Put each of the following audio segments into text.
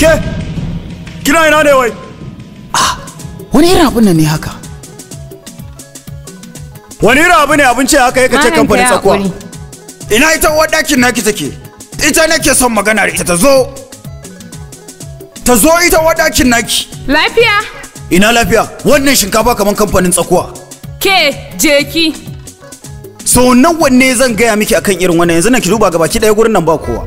ke kina ina ne wai wani irin abin nan ne haka wani irin abu ne abinci haka yake ce Malam, kamfanin kai tsakuwa haƙuri. ina ita uwar ɗakin naki take ita nake son magana da ita ta zo ta zo ita uwar ɗakin naki Lafiya? ina lafiya wannan shinkafa kamar kamfanin tsakuwa Ke, jeki. so nawa ne zan gaya miki akan irin wannan yanzu na ki duba gabaki ɗaya gurin nan ba kowa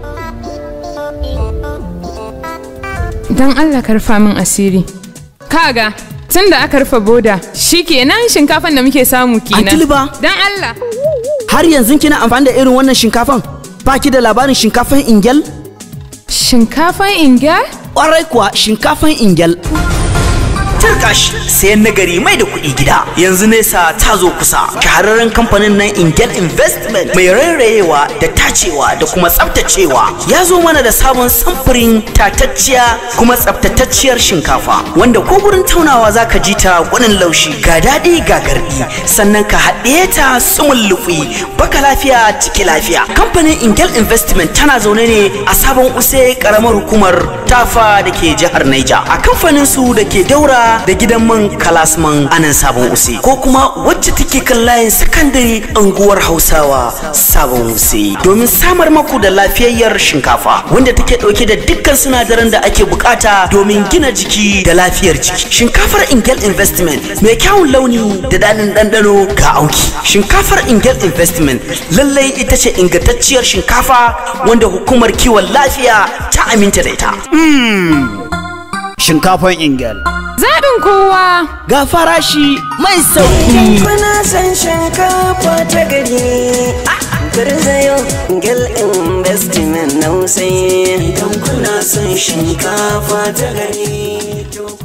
Don Allah ka rufa min asiri. Kaga, tun da aka rufe boda, shi kenan shinkafan da muke samu kenan. Antili ba? Don Allah. har yanzu kina amfani da irin wannan shinkafan ba ki da labarin shinkafan ingel Shinkafan ingal? ƙwarai kuwa shinkafan ingel Turkash sayan nagari mai da kuɗi gida yanzu nesa ta zo kusa shahararren kamfanin nan Ingel Investment mai rairayewa da tacewa da kuma tsaftacewa ya zo mana da sabon samfurin tatacciya kuma tsaftatacciyar shinkafa wanda ko gurin taunawa zaka ji ta gwanin laushi ga daɗi ga garɗi sannan ka haɗe ta sumul lufi baka lafiya ciki lafiya kamfanin Ingel Investment tana zaune ne a sabon use karamar hukumar tafa da ke jihar Niger a kamfanin su da ke daura da gidan man kalasman anan sabon use ko kuma wacce take kan layin sakandare anguwar hausawa sabon use domin samar maku da lafiyayyar shinkafa wanda take dauke da dukkan sinadaran da ake bukata domin gina jiki da lafiyar jiki shinkafar ingel investment mai kyawun launi da daɗin ɗanɗano ga auki shinkafar ingel investment lallai ita ce ingantacciyar shinkafa wanda hukumar kiwon lafiya ta aminta da ita shinkafan ingel Zaɓin kowa. ga farashi mai sauki Kuna san shinkafa ta gari Garzayo Gel Investment na Idan kuna son shinkafa ta gari